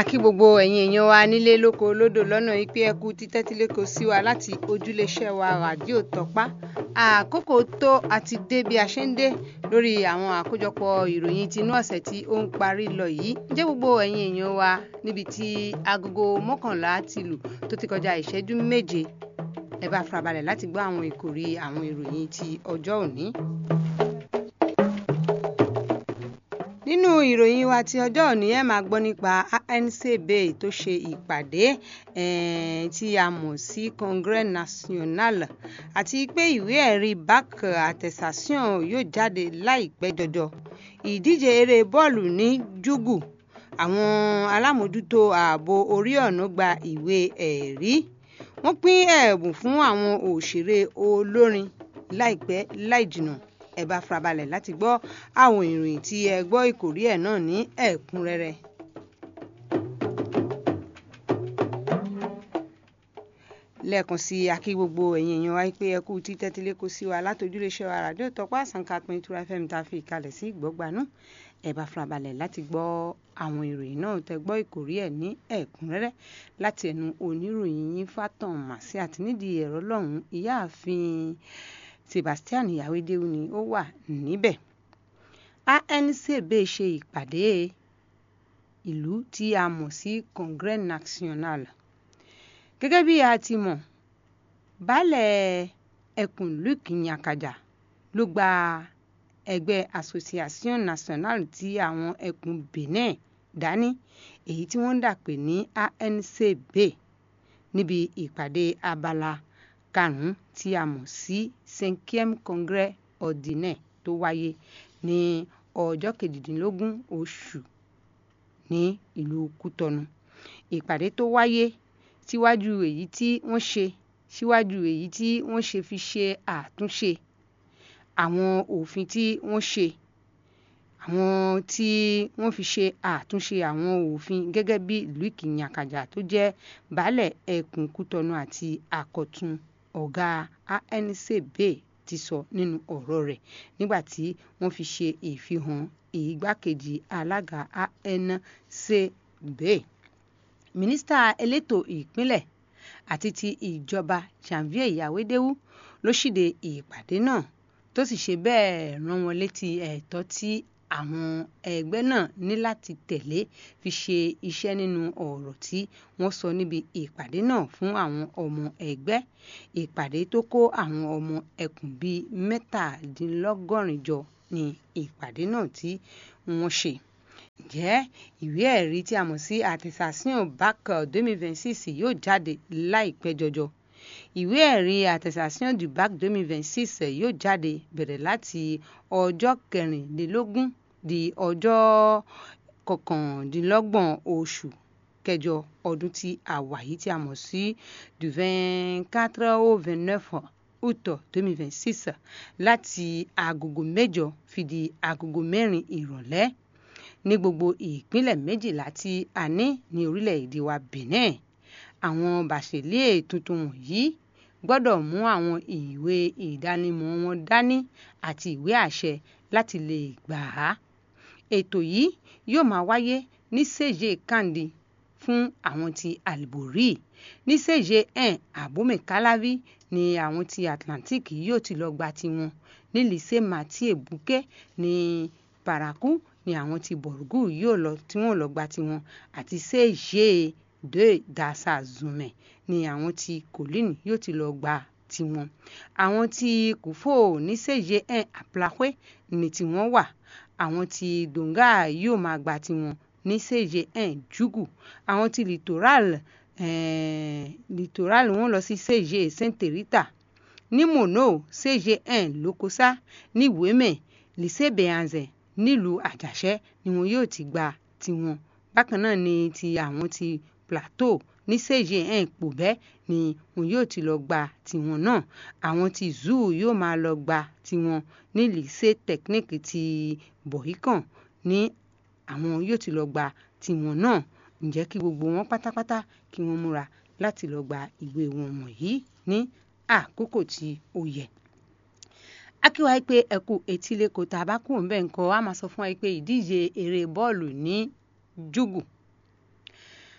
kí gbogbo ẹ̀yin èèyàn wa nílé lóko lódò lọ́nà yìí pé ẹ kú títẹ́tíléko sí wa láti ojúléeṣẹ́ wa ràdíò tọ́pá àkókò tó àti dé bí a ṣe ń dé lórí àwọn àkójọpọ̀ ìròyìn tinú ọ̀sẹ̀ tí ó ń parí lọ yìí ǹjẹ́ gbogbo ẹ̀yin èèyàn wa níbi tí agogo mọ́kànlá ti lù tó ti kọjá ìṣẹ́jú méje ẹ bá farabalẹ̀ láti gbọ́ àwọn ìkòrí àwọn ìròyìn ti ọjọ́ òní. nínú ìròyìn wa ti ọjọ́ òní ẹ máa gbọ́ nípa ANCB tó ṣe ìpàdé tí a mọ̀ sí Congrès National àti pé ìwé ẹ̀rí BAC attestation yóò jáde láìpẹ́ jọjọ ìdíje eré bọ́ọ̀lù ní Júgù àwọn alámòjútó ààbò orí ọ̀nà gba ìwé ẹ̀rí wọ́n pín ẹ̀bùn fún àwọn òṣèré olórin láìpẹ́ láìjìnà ẹ bá farabalẹ̀ láti gbọ́ àwọn ìròyìn tí ẹ gbọ́ ìkòrí ẹ̀ náà ní ẹ̀kúnrẹ́rẹ́. lẹ́ẹ̀kan sí i akí gbogbo ẹ̀yin èèyàn wa pé ẹ kú títẹ́tílé kó sí wa látòjúléṣẹ́ wa ràdíò tọ́pọ̀ àsànkà pin ìtura fm tá a fi ìkalẹ̀ sí ìgbọ́gbanú ẹ bá farabalẹ̀ láti gbọ́ àwọn ìròyìn náà tẹ gbọ́ ìkòrí ẹ̀ ní ẹ̀kúnrẹ́rẹ́ láti ẹnu oníròyìn yín Fátàn Màsí àti nídìí ẹ̀rọ lọ́hùn-ún ìyáàfin Sebastian Yawédéwu ni ó wà níbẹ̀ ANCB ṣe ìpàdé ìlú tí a mọ̀ sí Congrès National gẹ́gẹ́ bí a ti mọ̀ baálẹ̀ ẹkùn Luc Nyakaja ló gba ẹgbẹ́ Association Nationale ti àwọn ẹkùn Benin dání èyí tí wọ́n ń dà pé ní ANCB níbi ìpàdé abala karùn-ún tí a mọ̀ sí cinquième congrès ordinaire tó wáyé ní ọjọ́ kejìdínlógún oṣù ní ìlú Kútọnu ìpàdé tó wáyé síwájú èyí tí wọ́n ṣe síwájú èyí tí wọ́n ṣe fi ṣe àtúnṣe àwọn òfin tí wọ́n ṣe àwọn tí wọ́n fi ṣe àtúnṣe àwọn òfin gẹ́gẹ́ bí Luc Nyakaja tó jẹ́ baálẹ̀ ẹkùn Kútọnu àti àkọ̀tun ọ̀gá ANCB ti sọ nínú ọ̀rọ̀ rẹ̀ nígbà tí wọ́n fi ṣe ìfihàn ìgbákejì alága ANCB mínísítà elétò ìpínlẹ̀ àti ti ìjọba Janvier Yawédéwu ló ṣíde ìpàdé náà tó sì ṣe bẹ́ẹ̀ rán wọn létí ẹ̀tọ́ tí àwọn ẹgbẹ́ náà ní láti tẹ̀lé fi ṣe iṣẹ́ nínú ọ̀rọ̀ tí wọ́n sọ níbi ìpàdé náà fún àwọn ọmọ ẹgbẹ́ ìpàdé tó kó àwọn ọmọ ẹkùn bíi mẹ́tàdínlọ́gọ́rin jọ ní ìpàdé náà tí wọ́n ṣe ǹjẹ́ ìwé ẹ̀rí tí a mọ̀ sí attestation BAC 2026 yóò jáde láìpẹ́ jọjọ ìwé ẹ̀rí attestation du BAC 2026 yóò jáde bẹ̀rẹ̀ láti ọjọ́ kẹrìnlélógún di ọjọ́ kọkàndínlọ́gbọ̀n oṣù kẹjọ ọdún tí a wà yìí tí a mọ̀ sí du 24 au 29 août 2026 láti agogo mẹ́jọ fi di agogo mẹ́rin ìrọ̀lẹ́ ní gbogbo ìpínlẹ̀ méjìlá tí a ní ní orílẹ̀-èdè wa Benin àwọn bàṣẹ̀lẹ̀ tuntun wọ̀nyí gbọ́dọ̀ mú àwọn ìwé ìdánimọ̀ wọn dání àti ìwé àṣẹ láti lè gbà á. ètò yìí yóò máa wáyé ní sèje kandi fún àwọn ti Alibori ní sèje ẹn Abome Calavi ní àwọn ti Atlantic yóò ti lọ gba tiwọn ní lycée Mathieu Bouquet ní Parakou ní àwọn ti Borgu yóò lọ tí wọ́n lọ gba tiwọn àti sèje de dasa zume ni àwọn tí colline yóò ti lọ gba tiwọn àwọn tí kùfò ní sèje ẹn àpláwé ní tiwọn wà àwọn tí donga yóò máa gba tiwọn ní sèje ẹn jugu àwọn tí littoral eh, littoral wọn lọ sí sèje sainte rita ní mono sèje ẹn lokosa ní wémè lycée beanzin nílùú àjàṣẹ́ ni wọn yóò ti gba tiwọn bákan náà ni ti àwọn ti plateau ní sèje ẹn pòbẹ́ ni wọn yóò ti lọ gba tiwọn náà àwọn ti zoo yóò máa lọ gba tiwọn ní lycée technique ti bohican ní àwọn yóò ti lọ gba tiwọn náà ǹjẹ́ kí gbogbo wọn pátápátá kí wọ́n múra láti lọ gba ìwé wọn wọ̀nyí ní àkókò tí ó yẹ akíwá pé ẹkú etílé kò tá a bá kú òǹbẹ nǹkan a máa sọ fún wa pé ìdíje eré bọ́ọ̀lù ní júgù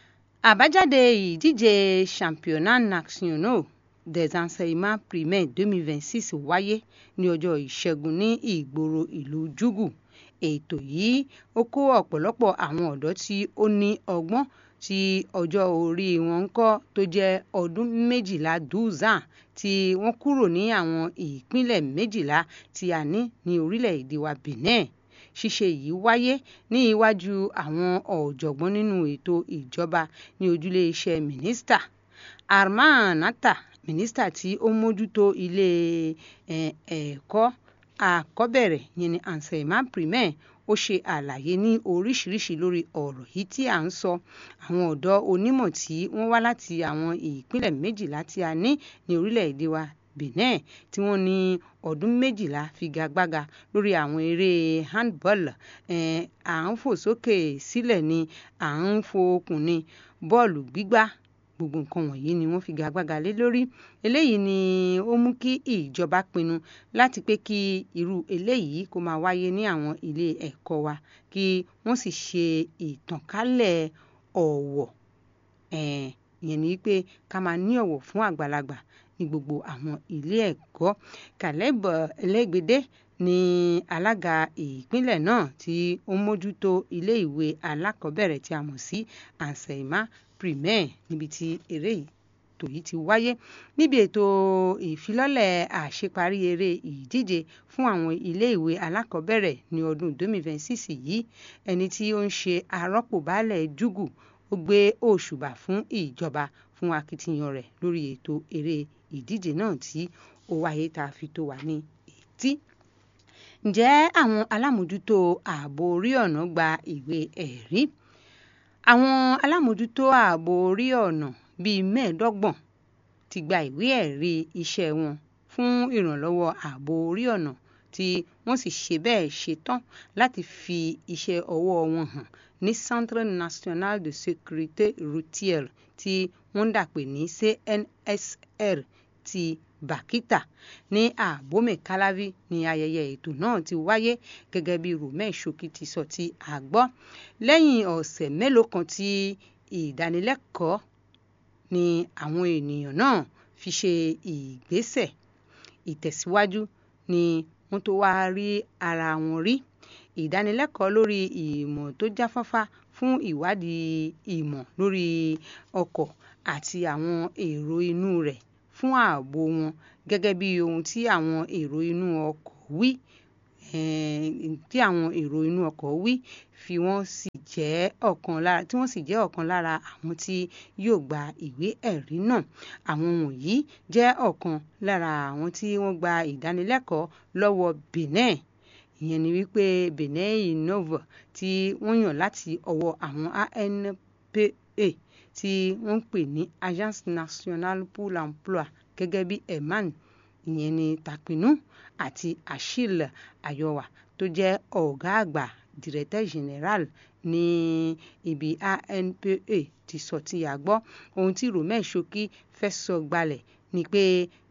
àbájáde ìdíje championnat national des enseignements primaires 2026 wáyé ní ọjọ́ ìṣẹ́gun ní ìgboro ìlú jugu ètò yìí ó kó ọ̀pọ̀lọpọ̀ àwọn ọ̀dọ́ tí ó ní ọgbọ́n tí ọjọ́ orí wọn ń kọ́ tó jẹ́ ọdún méjìlá dúzàn tí wọ́n kúrò ní àwọn ìpínlẹ̀ méjìlá tí a ní ní orílẹ̀-èdè wa Benin ṣíṣe yìí wáyé ní iwájú àwọn ọ̀jọ̀gbọ́n nínú ètò ìjọba ní ojúlé iṣẹ́ mínísítà Arman Nata mínísítà tí ó mójútó ilé ẹ̀kọ́ àkọ́bẹ̀rẹ̀ yẹn ní enseignement primaire ó ṣe àlàyé ní oríṣiríṣi lórí ọ̀rọ̀ yìí tí à ń sọ àwọn ọ̀dọ́ onímọ̀ tí wọ́n wá láti àwọn ìpínlẹ̀ méjìlá tí a ní ní orílẹ̀-èdè wa Benin tí wọ́n ní ọdún méjìlá figagbága lórí àwọn eré handball à ń fò sókè sílẹ̀ ni à ń fò okùn ni bọ́ọ̀lù gbígbá gbogbo nǹkan wọ̀nyí ni wọ́n figagbága lé lórí eléyìí ni ó mú kí ìjọba pinnu láti pé kí irú eléyìí kó máa wáyé ní àwọn ilé ẹ̀kọ́ wa kí wọ́n sì ṣe ìtànkálẹ̀ ọ̀wọ̀ ìyẹn ni pé ká máa ní ọ̀wọ̀ fún àgbàlagbà ní gbogbo àwọn ilé ẹ̀kọ́ Caleb Ẹlẹ́gbẹ̀dẹ ní alága ìpínlẹ̀ náà tí ó mójútó ilé ìwé alákọ̀ọ́bẹ̀rẹ̀ tí a mọ̀ sí enseignement primaire níbi tí eré ètò yìí ti wáyé níbi ètò ìfilọ́lẹ̀ àṣeparí eré ìdíje fún àwọn iléèwé alákọ̀ọ́bẹ̀rẹ̀ ní ọdún 2026 yìí ẹni tí ó ń ṣe arọ́pò baálẹ̀ júgù ó gbé òṣùbà fún ìjọba fún akitiyan rẹ̀ lórí ètò eré ìdíje náà tí ó wáyé tá a fi tó wà ní etí ǹjẹ́ àwọn alámòjútó ààbò orí ọ̀nà gba ìwé ẹ̀rí àwọn alámòjútó ààbò orí ọ̀nà bíi mẹ́ẹ̀ẹ́dọ́gbọ̀n ti gba ìwé ẹ̀rí iṣẹ́ wọn fún ìrànlọ́wọ́ ààbò orí ọ̀nà tí wọ́n sì ṣe bẹ́ẹ̀ ṣetán láti fi iṣẹ́ ọwọ́ wọn hàn ní Centre National de Sécurité Routière tí wọ́n ń dàpè ní CNSR ti Bàkítà ní Abome Calavi ní ayẹyẹ ètò náà ti wáyé gẹ́gẹ́ bí Romain Shoki ti sọ tí a gbọ́ lẹ́yìn ọ̀sẹ̀ mélòó kan tí ìdánilẹ́kọ̀ọ́ ni àwọn ènìyàn náà fi ṣe ìgbésẹ̀ ìtẹ̀síwájú ni wọ́n tó wá rí ara wọn rí ìdánilẹ́kọ̀ọ́ lórí ìmọ̀ tó jáfáfá fún ìwádìí ìmọ̀ lórí ọkọ̀ àti àwọn èrò inú rẹ̀ fún ààbò wọn gẹ́gẹ́ bí ohun tí àwọn èrò inú ọkọ̀ wí tí àwọn èrò inú ọkọ̀ wí fi wọ́n sì jẹ́ ọ̀kan lára tí wọ́n sì jẹ́ ọ̀kan lára àwọn tí yóò gba ìwé ẹ̀rí náà àwọn wọ̀nyí jẹ́ ọ̀kan lára àwọn tí wọ́n gba ìdánilẹ́kọ̀ọ́ lọ́wọ́ Benin ìyẹn ni wípé Benin Innova tí wọ́n yàn láti ọwọ́ àwọn ANPA tí wọ́n ń pè ní Agence Nationale pour l'Emploi gẹ́gẹ́ bí Eman ìyẹn ni Tapinu àti Achille Ayowa tó jẹ́ ọ̀gá àgbà directeur général ní ibi ANPA ti sọ tí a gbọ́ ohun tí Romain Shoki fẹ́ sọ gbalẹ̀ ni pé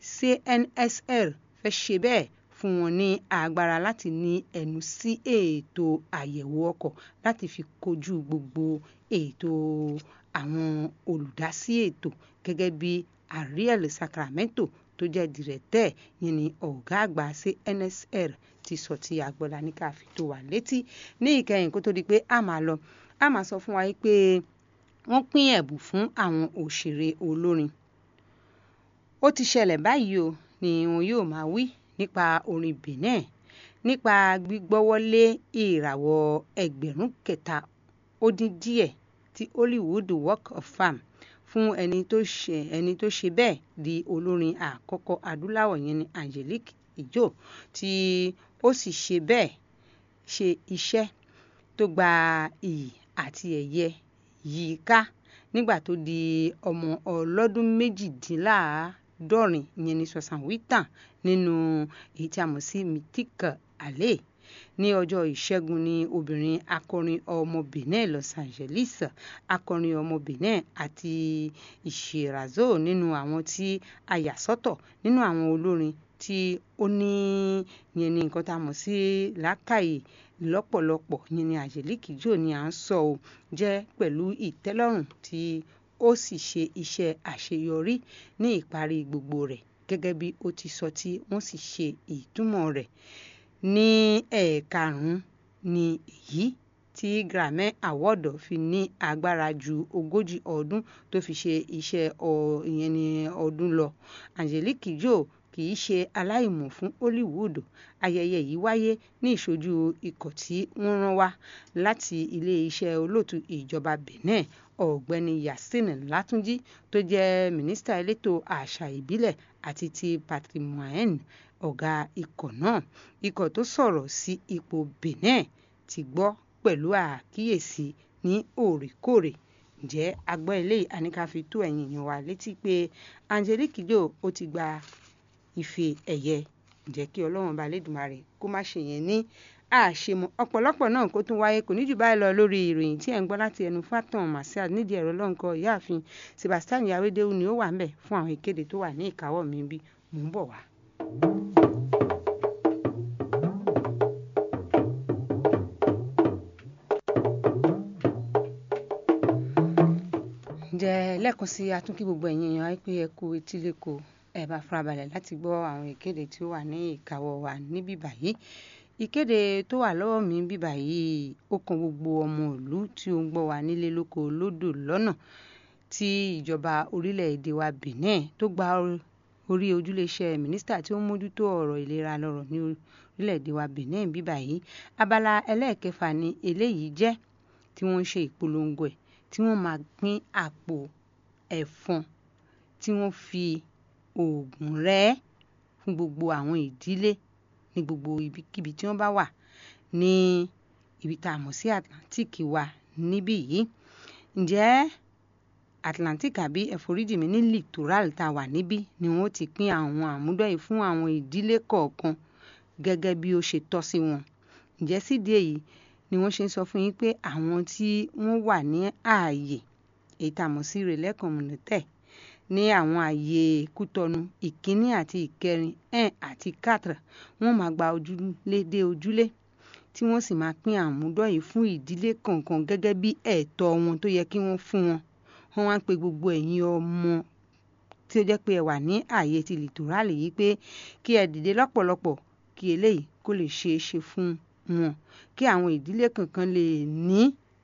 CNSR fẹ́ ṣe bẹ́ẹ̀ fún wọn ní agbára láti ní ẹnu sí ètò àyẹ̀wò ọkọ̀ láti fi kojú gbogbo ètò àwọn olùdásí ètò gẹ́gẹ́ bí Ariel Sacramento tó jẹ́ dìrẹ́tẹ̀ yẹn ni ọ̀gá àgbà CNSR ti sọ tí agbọ́lá ní ká fi tó wà létí ní ìkẹyìn kó tó di pé a máa lọ a máa sọ fún wa pé wọ́n pín ẹ̀bùn fún àwọn òṣèré olórin ó ti ṣẹlẹ̀ báyìí o ni wọn yóò máa wí nípa orin Benin nípa gbígbọ́wọ́lé ìràwọ̀ ẹgbẹ̀rún kẹta ó dín díẹ̀ ti Hollywood Walk of Fame fún ẹni tó ṣe ẹni tó ṣe bẹ́ẹ̀ di olórin àkọ́kọ́ adúláwọ̀ yẹn ni Angelique Kidjo tí ó sì ṣe bẹ́ẹ̀ ṣe iṣẹ́ tó gba iyì àti ẹ̀yẹ yìí ká nígbà tó di ọmọ ọlọ́dún méjìdínláàádọ́rin ìyẹn ní sọ̀sán wítàn nínú èyí tí a mọ̀ sí Mythique Alley ní ọjọ́ ìṣẹ́gun ní obìnrin akọrin ọmọ Benin Los Angeles akọrin ọmọ Benin àti ìṣèrazó nínú àwọn tí a yà sọ́tọ̀ nínú àwọn olórin tí ó ní yẹn ní nǹkan tá a mọ̀ sí làákàyè lọ́pọ̀lọpọ̀ yẹn ní Angelique Kidjo ni à ń sọ ọ́ jẹ́ pẹ̀lú ìtẹ́lọ́rùn tí ó sì ṣe iṣẹ́ àṣeyọrí ní ìparí gbogbo rẹ̀ gẹ́gẹ́ bí ó ti sọ tí wọ́n sì ṣe ìtumọ̀ rẹ̀ ní ẹ̀ẹ̀karùn-ún ní èyí tí Grammy Award fi ní agbára ju ogójì ọdún tó fi ṣe iṣẹ́ ìyẹn ní ọdún lọ Angelique Kidjo kì í ṣe aláìmọ̀ fún Hollywood ayẹyẹ yìí wáyé ní ìṣojú ikọ̀ tí wọ́n rán wá láti ilé-iṣẹ́ olóòtú ìjọba Benin ọ̀gbẹ́ni Yacine Latunji tó jẹ́ mínísítà elétò àṣà ìbílẹ̀ àti ti patrimoine ọ̀gá ikọ̀ náà ikọ̀ tó sọ̀rọ̀ sí ipò Benin ti gbọ́ pẹ̀lú àkíyèsí ní òrèkóòrè ǹjẹ́ agbọ́ eléyìí àníkà fi tó ẹ̀yin èèyàn wa létí pé Angelique Kidjo ó ti gba ife ẹ̀yẹ ǹjẹ́ kí ọlọ́run bá lédùmarè kó má ṣe yẹn ní àṣemọ ọ̀pọ̀lọpọ̀ náà kó tún wáyé kò ní jù báyìí lọ lórí ìròyìn tí ẹ̀ ń gbọ́ láti ẹnu Fatan Marcial nídìí ẹ̀rọ lọ́nkọ ìyáàfin Sebastian Yawédéwu ni ó wà ń bẹ̀ fún àwọn ìkéde tó wà ní ìkáwọ́ mi bí mò ń bọ̀ wá. ǹjẹ́ lẹ́ẹ̀kan sí atúnkí gbogbo ẹ̀yin èèyàn á pé ẹ kú etí lẹ́kọ̀ọ́ ẹ bá farabalẹ̀ láti gbọ́ àwọn ìkéde tí ó wà ní ìkáwọ́ wa níbí báyìí ìkéde tó wà lọ́wọ́ mi bí báyìí ó kan gbogbo ọmọ ìlú tí ó ń gbọ́ wa nílé lóko lódò lọ́nà tí ìjọba orílẹ̀-èdè wa Benin tó gba orí ojúléeṣẹ́ mínísítà tí ó ń mójútó ọ̀rọ̀ ìlera lọ́rọ̀ ní orílẹ̀-èdè wa Benin bí báyìí abala ẹlẹ́ẹ̀kẹfà ni eléyìí jẹ́ tí wọ́n ń ṣe ìpolongo ẹ̀ tí wọ́n máa pín àpò ẹ̀fọn tí wọ́n fi oògùn rẹ̀ fún gbogbo àwọn ìdílé ní gbogbo ibikíbi tí wọ́n bá wà ní ibi tá a mọ̀ sí Atlantic wa níbí yìí ǹjẹ́ Atlantic àbí ẹ̀foríjìmí ní littoral tá a wà níbí ni wọ́n ti pín àwọn àmúdọ́ yìí fún àwọn ìdílé kọ̀ọ̀kan gẹ́gẹ́ bí ó ṣe tọ́ sí wọn ǹjẹ́ sídìí èyí ni wọ́n ṣe ń sọ fún yín pé àwọn tí wọ́n wà ní ààyè èyí tá a mọ̀ sí relais communautaire ní àwọn ààyè Kútọnu ìkíní àti ìkẹrin un àti quatre wọ́n máa gba ojúlé dé ojúlé tí wọ́n sì máa pín àmúdọ́ yìí fún ìdílé kọ̀ọ̀kan gẹ́gẹ́ bí ẹ̀tọ́ wọn tó yẹ kí wọ́n fún wọn wọ́n wá ń pe gbogbo ẹ̀yin ọmọ tí ó jẹ́ pé ẹ wà ní ààyè ti lìtòrálì yìí pé kí ẹ dìde lọ́pọ̀lọpọ̀ kí eléyìí kó lè ṣeé ṣe fún wọn kí àwọn ìdílé kankan lè ní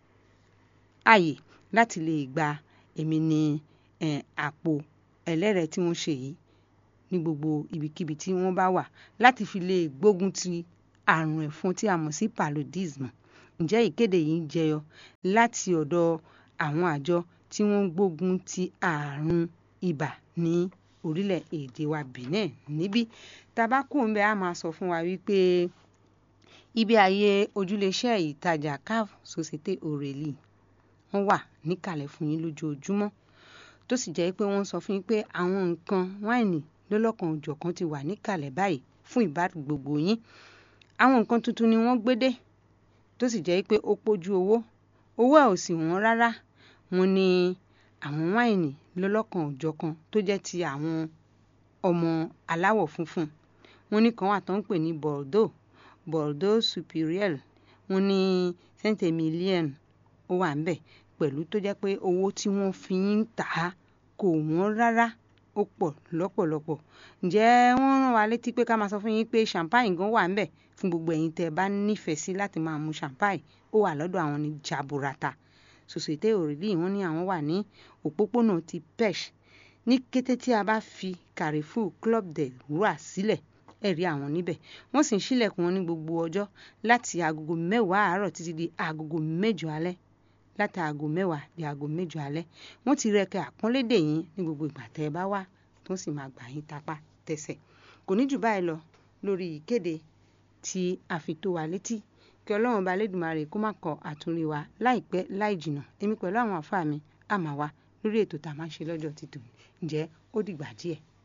ààyè láti lè gba èmi ní àpò ẹlẹ́rẹ̀ẹ́ tí wọ́n ṣe yìí ní gbogbo ibikíbi tí wọ́n bá wà láti fi lè gbógun ti àrùn ẹ̀fọn tí a mọ̀ sí paludism ǹjẹ́ ìkéde yìí jẹyọ láti ọ̀dọ̀ àwọn àjọ tí wọ́n ń gbógun ti àrùn ibà ní orílẹ̀-èdè wa Benin níbí tabako ń bẹ a máa sọ fún wa wípé ibi ààyè ojúléeṣẹ́ ìtajà caf société aurelie wọ́n wà níkàlẹ̀ fún yín lójoojúmọ́ tó sì jẹ́ pé wọ́n sọ fún yín pé àwọn nǹkan wáìnì lọ́lọ́kan òjọ̀kan ti wà níkàlẹ̀ báyìí fún ìbádùn gbogbo yín àwọn nǹkan tuntun ni wọ́n gbé dé tó sì jẹ́ pé ó pójú owó owó ẹ̀ ò sì wọ́n rárá wọ́n ní àwọn wáìnì lọ́lọ́kan òjọ̀kan tó jẹ́ ti àwọn ọmọ aláwọ̀ funfun wọ́n ní kan wà tó ń pè ní Bordeaux Bordeaux superior wọ́n ní saint emilion ó wà ń bẹ̀ pẹ̀lú tó jẹ́ pé owó tí wọ́n fi ń tà á kò wọ́n rárá ó pọ̀ lọ́pọ̀lọpọ̀ ǹjẹ́ wọ́n rán wa létí pé ká máa sọ fún yín pé champagne gan wà ń bẹ̀ fún gbogbo ẹ̀yin tẹ́ ẹ bá nífẹ̀ẹ́ sí láti máa mu champagne ó wà lọ́dọ̀ àwọn ní jaburata société aurelie wọ́n ní àwọn wà ní òpópónà ti pesh ní kété tí a bá fi carrefour club de roi sílẹ̀ ẹ rí àwọn níbẹ̀ wọ́n sì ń ṣílẹ̀kùn wọn ní gbogbo ọjọ́ láti agogo mẹ́wàá àárọ̀ títí di agogo mẹ́jọ alẹ́ láti aago mẹ́wàá di aago mẹ́jọ alẹ́ wọ́n ti rẹ̀kẹ́ àpọ́nlédè yín ní gbogbo ìgbà tẹ́ ẹ bá wá tó sì máa gbà yín tapá tẹsẹ̀ kò ní jù báyìí lọ lórí ìkéde tí a fi tó wa létí kí ọlọ́run bá lédùmarè kó má kọ àtúnrí wa láìpẹ́ láì jìnnà èmi pẹ̀lú àwọn àfáà mi àmà wa lórí ètò tá a máa ń ṣe lọ́jọ́ títò ǹjẹ́ ó dìgbà díẹ̀.